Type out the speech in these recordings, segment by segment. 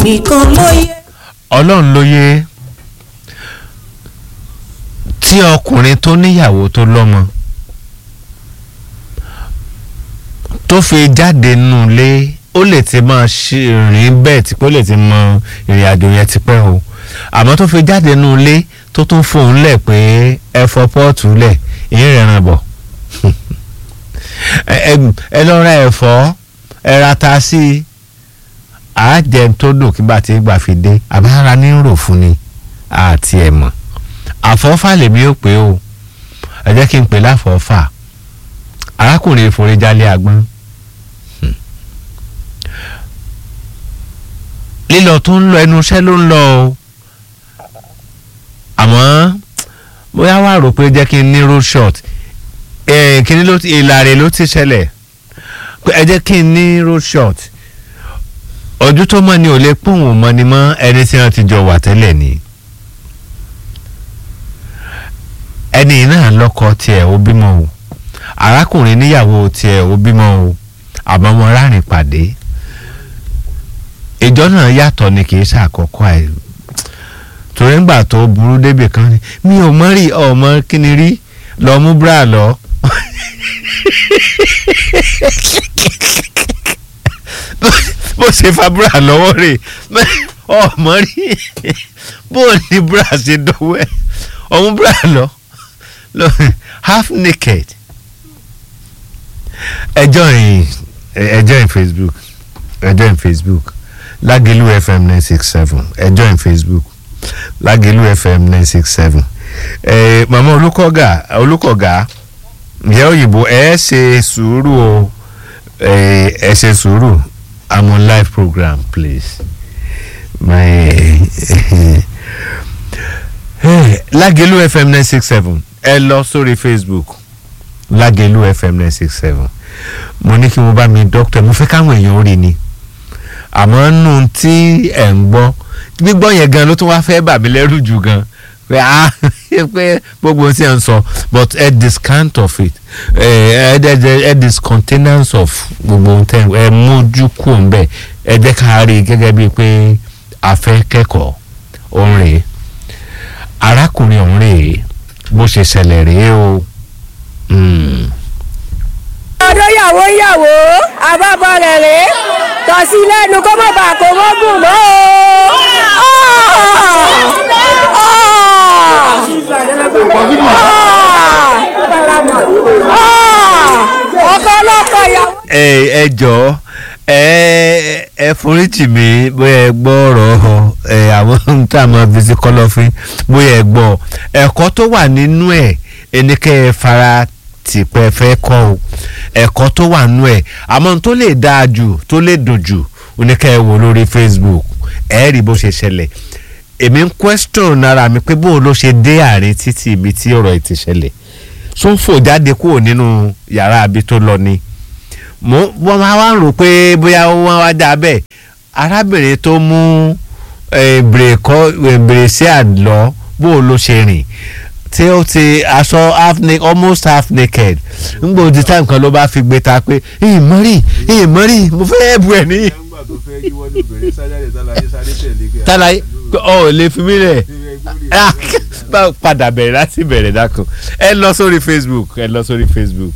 nìkan ló yẹ. ọlọ́run ló yé tí ọkùnrin tó níyàwó tó lọ́mọ tó fi jáde nù lé ó lè ti máa ṣe rìn bẹ́ẹ̀ tí pé ó lè ti mọ ìrìn àjò yẹn ti pẹ́ o àmọ́ tó fi jáde nù lé tó tún fòun lẹ̀ pé ẹ fọ pọ́ọ̀tù lẹ̀ ìyẹn rẹ̀ ràn bọ̀ ẹ lọ ra ẹ̀fọ́ ẹ ra ta sí i àájẹ tó dùn kí bá ti gbà fi dé àbára ní rò fún ni àti ẹ̀ mọ̀ àfọ́fà lèmi ò pé o ẹ jẹ́ kí n pè láfọ́fà arákùnrin ìforíjálé agbọ́n lílọ tó ń lọ ẹnu iṣẹ́ ló ń lọ o àmọ́ bóyá wàá rò pé jẹ́ kí n ní road shot kíní ló ìlàrè ló ti ṣẹlẹ̀ ẹ jẹ́ kí n ní road shot ojú tó mọ́ ni ò lè pòun ò mọ́ ni mọ́ ẹni tí wọ́n ti jọ wà tẹ́lẹ̀ ni ẹni náà lọ́kọ tiẹ̀ ó bímọ o arákùnrin níyàwó tiẹ̀ ó bímọ o àmọ́ wọn rárìn pàdé ìjọ náà yàtọ̀ ni kì í ṣàkọ́kọ́ ẹ̀ torí ńgbà tó burú débì kan ni mi ò mọ rí ọmọ kíni rí lọ mú búrà lọ bó ṣe fa búrà lọ́wọ́ rẹ̀ ọmọ rí bó ní búrà ṣe dọ́wọ́ ẹ̀ ọmú búrà lọ half naked ẹ join ẹ join Facebook ẹ join Facebook Lágẹ̀lú FM nine six seven ẹ join Facebook Lágẹ̀lú FM nine six seven ẹ màmá olùkọ́gà olùkọ́gà ìyá òyìnbó ẹ ṣe sùúrù o ẹ ṣe sùúrù I'm on live program please my Lágẹ̀lú FM nine six seven ẹ lọ sórí Facebook Lágẹ̀lú FM nine six seven mo ní kí mo bá mi dókítà mo fẹ́ káwọn èèyàn rí ni àmọ́ nù tí ẹ̀ ń gbọ́ gbígbọ́ yẹn gan ló tún wá fẹ́ bà mí lẹ́rù jù gan pé ah pé gbogbo ohun tí ẹ ń sọ but ẹ discount of it ẹ ẹ ẹ discontinence of gbogbo ohun tẹ ẹ mójú kù ń bẹ ẹ jẹ́ ká rí i gẹ́gẹ́ bíi pé a fẹ́ kẹ́kọ̀ọ́ òun rèé arákùnrin òun rèé bó ṣe ṣẹlẹ̀ rèé o. ọdún yàwó yàwó àbábọ̀ rẹ̀ rèé tọ̀sí lẹ́nu kó má bàa kó mọ́gùn mọ́ o. ọkọ ọlọ́kọ ìyàwó. ẹ ẹ jọ̀ọ́ ẹ ẹ foríjì mi bóyá ẹ gbọ́ ọ̀rọ̀ ẹ àwọn ohun tá a máa fi sí kọ́lọ́fín bóyá ẹ gbọ́ ẹ̀kọ́ tó wà nínú ẹ̀ ẹnikẹ́ ẹ fara tìpẹ́ fẹ́ kọ́ o ẹ̀kọ́ tó wà nínú ẹ̀ àmọ́ tó lè dáa jù tó lè dùn jù oníkẹ́ ẹ wò lórí Facebook ẹ rí bó ṣe ṣẹlẹ̀ èmi ń question ara mi pé bóun ló ṣe dé àárín títí ibi tí ọ̀rọ̀ ẹ̀ ti ṣẹlẹ̀ tó ń fò jáde kúrò nínú yàrá àbí tó lọ ni mo wọ́n máa wá rò pé bóyá wọ́n wá dá bẹ́ẹ̀ arábìnrin tó mú bèrèsí àlọ́ bóun ló ṣe rìn tí ó ti aṣọ half naked almost half naked ngbò di time kan ló bá fi gbé ta pé ìyìn mọ́rì ìyìn mọ́rì mo fẹ́ bu ẹ̀ ní. tálàyé ọ ò lè fi mí lẹ̀ padà bẹ̀rẹ̀ láti bẹ̀rẹ̀ dákun ẹ lọ sórí Facebook ẹ lọ sórí Facebook.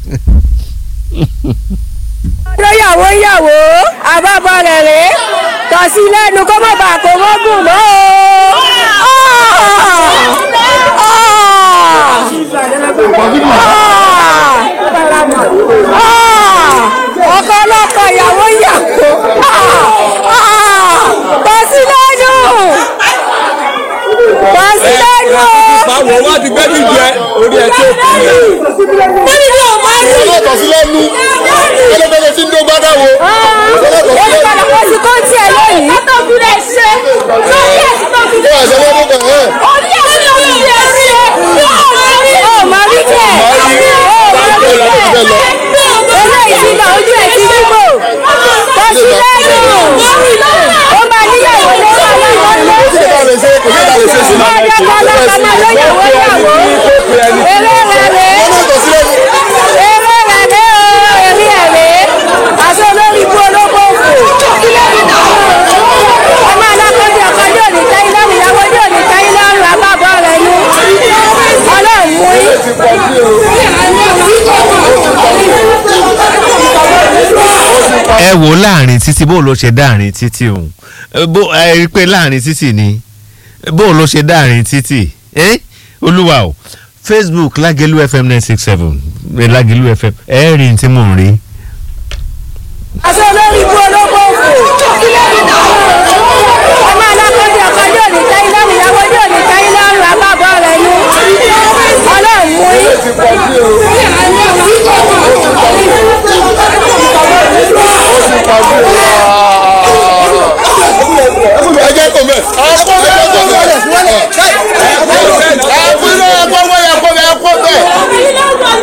ọdún yàwó yàwó àbábọ̀ rẹ̀ rèé tọ̀sí lẹ́nu kó má bàa kó mọ́gùn mọ́ o. ọkọ ọlọ́kọ ìyàwó yàwó tọ̀sí lẹ́nu tọ̀sí lẹ́nu. báwo wá ti gbẹ́bí jẹ orí ẹ̀ tó kù yẹn. wọ́n ní yóò máa rí. ọlọ́tọ̀ sí lẹ́nu ọlọ́tọ̀ sí ndó gbádà wo. ó ní padà wọ́n ti kó tiẹ̀ lónìí. ó tó fi lè ṣe lórí ẹ̀ tí tó fi lè ó wà sẹ́wọ́n mú kàn ẹ́. orí ẹ̀ tí tó fi lè ṣe yóò máa rí. ó máa rí bẹ́ẹ̀ ó máa rí bẹ́ẹ̀ eléyìí ti lọ ojú ẹ̀ ti dìbò tó sí lẹ́nu ó máa níyàwó ló máa lọ́wọ́ ló kò sí ìta lè ṣe kò sí ìta lè ṣe sí. máa jẹ́ kọ́ lọ́kọ́ máa lóyàwó yàwó eré rẹ̀ rèé ọlọ́tọ̀ sí lẹ́nu. eré rẹ̀ rèé o eré ẹ̀ rèé aṣọ lórí ikú olóko òfò. wò ó láàrin títì bó ló ṣe dáàrin títì òun Eh, bó ẹ rí i pé láàrin títì ni bó ló ṣe dáàrin títì eh? olúwa o facebook lágẹ̀lú fm nine six seven lágẹ̀lú fm ẹ rí n tí mò ń rí. àṣẹ olórí ikú olóko òfò ọmọ alákọ̀ọ́dẹ ọkọ yóò ní tẹ́yìn lọ́rùn ìyàwó yóò ní tẹ́yìn lọ́rùn àbábọ̀ rẹ̀ ni ọlọ́run mú yín. ẹ jẹ́ kó mẹ́. ọkọ mẹ́ ọkọ mẹ́ ẹ kúrò ọkọ mẹ́ ẹ kó mẹ́ ẹ kó mẹ́.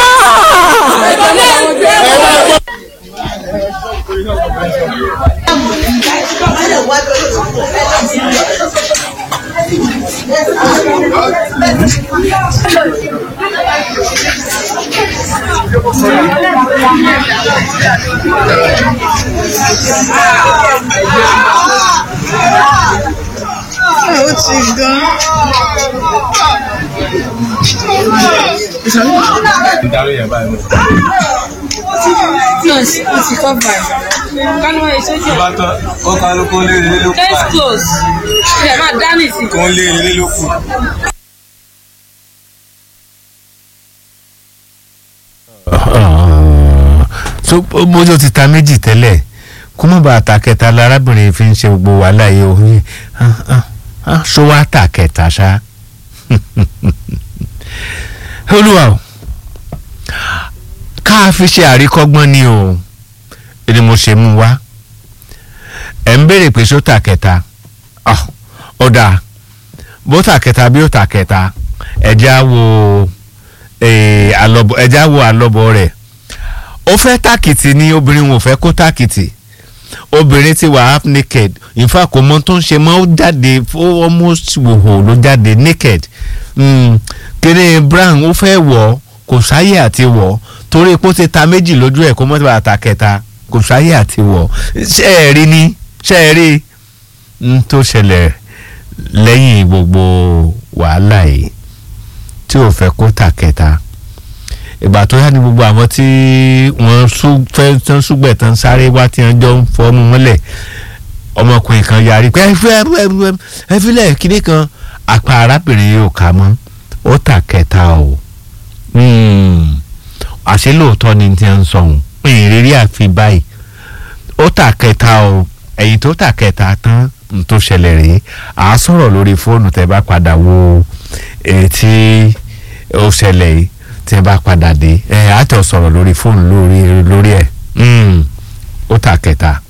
ó ti gan. Close, ó ti cover. Kánú ẹ̀ sójú ẹ̀. bá tán ó kálukú lé ilé ló kù Case báyìí close. Ilẹ̀ máa dá nìsín. kó ń lé ilé ló kù. so bójú ti ta méjì tẹ́lẹ̀ kó má bàa ta kẹta lárábìnrin fi ń ṣe gbogbo wàhálà yìí o Ah, ah, ah, ṣó wá ta kẹta ṣá olúwa o ká fi ṣe àríkọ́gbọ́n ni o ni mo ṣe mú wá ẹ̀ ń béèrè pé ṣó ta kẹta Ah, ó dáa bó ta kẹta bí ó ta kẹta ẹ̀jẹ̀ á wo eh, àlọ́bọ̀ ẹ̀jẹ̀ á wo àlọ́bọ̀ rẹ̀ ó fẹ́ tàkìtì ni obìnrin wọn ò fẹ́ kó tàkìtì obìnrin ti wà half naked in fact kò mọ tó ń ṣe mọ́ ó jáde ó almost wòhò ló jáde naked mm, kéde brown ó fẹ́ wọ̀ ọ́ kò sáyè àti wọ̀ ọ́ torí pé ó ti ta méjì lójú ẹ̀ kó mọ́ bàa ta kẹta kò sáyè àti wọ̀ ọ́ ṣé ẹ rí ni ṣé ẹ rí n tó ṣẹlẹ̀ lẹ́yìn gbogbo wàhálà yìí tí ò fẹ́ kó ta kẹta ìgbà tó yá ni gbogbo àwọn tí wọ́n sú- fẹ́ tán súgbẹ̀ tán sáré wá tí wọ́n jọ ń fọ́ọ́mù mọ́lẹ̀ ọmọkùnrin kan yarí pé ẹ fẹ́ ẹ fẹ́ ẹ filẹ̀ kíní kan apá arábìnrin yóò kà mọ́ ó tà kẹta o Hmm. àṣé lóòótọ́ ni tí wọ́n ń sọ̀hún ìrírí àfi báyìí ó tà kẹta o ẹ̀yìn tó tà kẹta tán n tó ṣẹlẹ̀ rèé à á sọ̀rọ̀ lórí fóònù tẹ́ bá padà wo èyí tí ó ṣẹlẹ̀ yìí tí ẹ bá padà dé ẹ á jọ sọ̀rọ̀ lórí fóònù lórí lórí ẹ̀ Mm. ó tà kẹta.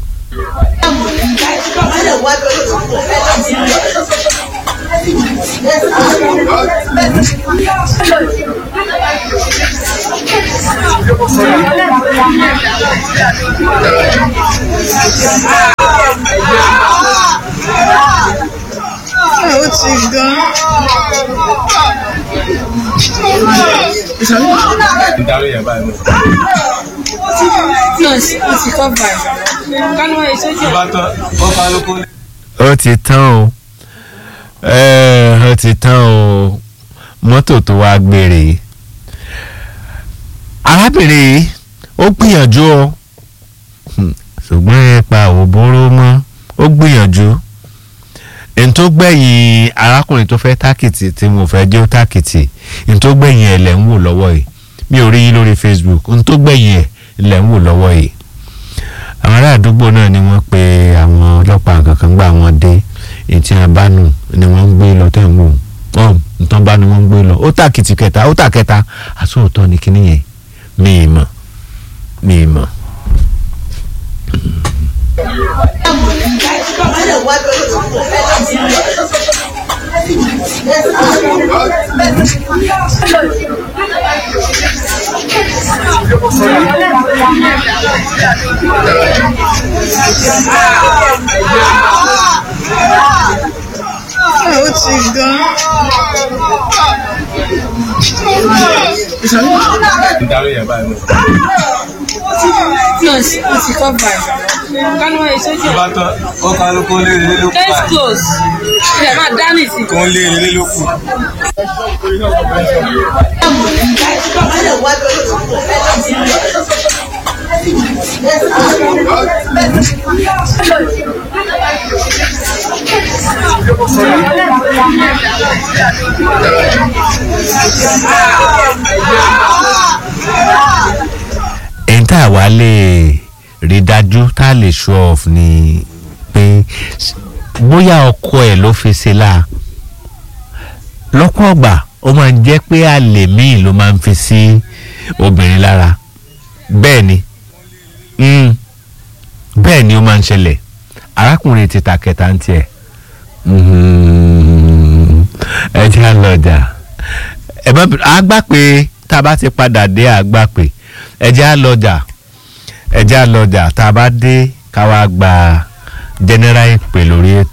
Ó ti gan. ìdarí yẹn báyìí mọ̀. Close, ó ti cover. Kánú ẹ̀ sójú bá ẹ̀. tán ó kálukú lé. ó ti tán o ẹ ó ti tán o mọ́tò tó wá gbére arábìnrin yìí ó gbìyànjú o Hmm, ṣùgbọ́n ipa ò bóró mọ́ ó gbìyànjú n tó gbẹ̀yìn arákùnrin tó fẹ́ tákìtì tí mo fẹ́ jẹ́ ó tákìtì n tó gbẹ̀yìn ẹ̀ lẹ̀ ń wò lọ́wọ́ yìí mi ò rí yín lórí Facebook n tó gbẹ̀yìn ẹ̀ lẹ̀ ń wò lọ́wọ́ yìí àwọn ará àdúgbò náà ni wọ́n pe àwọn ọlọ́pàá kankan gbà wọ́n dé ètí abánu ni wọ́n ń gbé lọ tẹ̀ ń wò ọ́n nǹkan bá ni wọ́n ń gbé lọ ó tàkìtì kẹta ó tà kẹta àsóòtọ́ ni kíní yẹn mi ì mọ̀ mi ì mọ̀. Ó ti gan. ìdarí yẹn báyìí mọ̀. Close, ó ti cover. Kánú ẹ̀ sójú ẹ̀. bá tán ó kálukú lé ilé ló kù Case báyìí close. Ilẹ̀ máa dá nìsín. kó ń lé ilé ló kù. èyí tá a wá lè rí dájú tá a lè show off ni pé s- bóyá ọkọ ẹ̀ ló fi ṣe la lọ́pọ̀ ọgbà ó máa ń jẹ́ pé àlè míì ló máa ń fi sí obìnrin lára bẹ́ẹ̀ ni mm, bẹ́ẹ̀ ni ó máa ń ṣẹlẹ̀ arákùnrin ti ta kẹta ń tiẹ̀ Mhm. ẹ jẹ́ àlọ́jà ẹ bá a gbà pé tá a bá ti padà dé a gbà pé ẹ jẹ́ àlọ́jà ẹ jẹ́ àlọ́jà tá a bá dé ká wá gba general ìpè lórí ètò.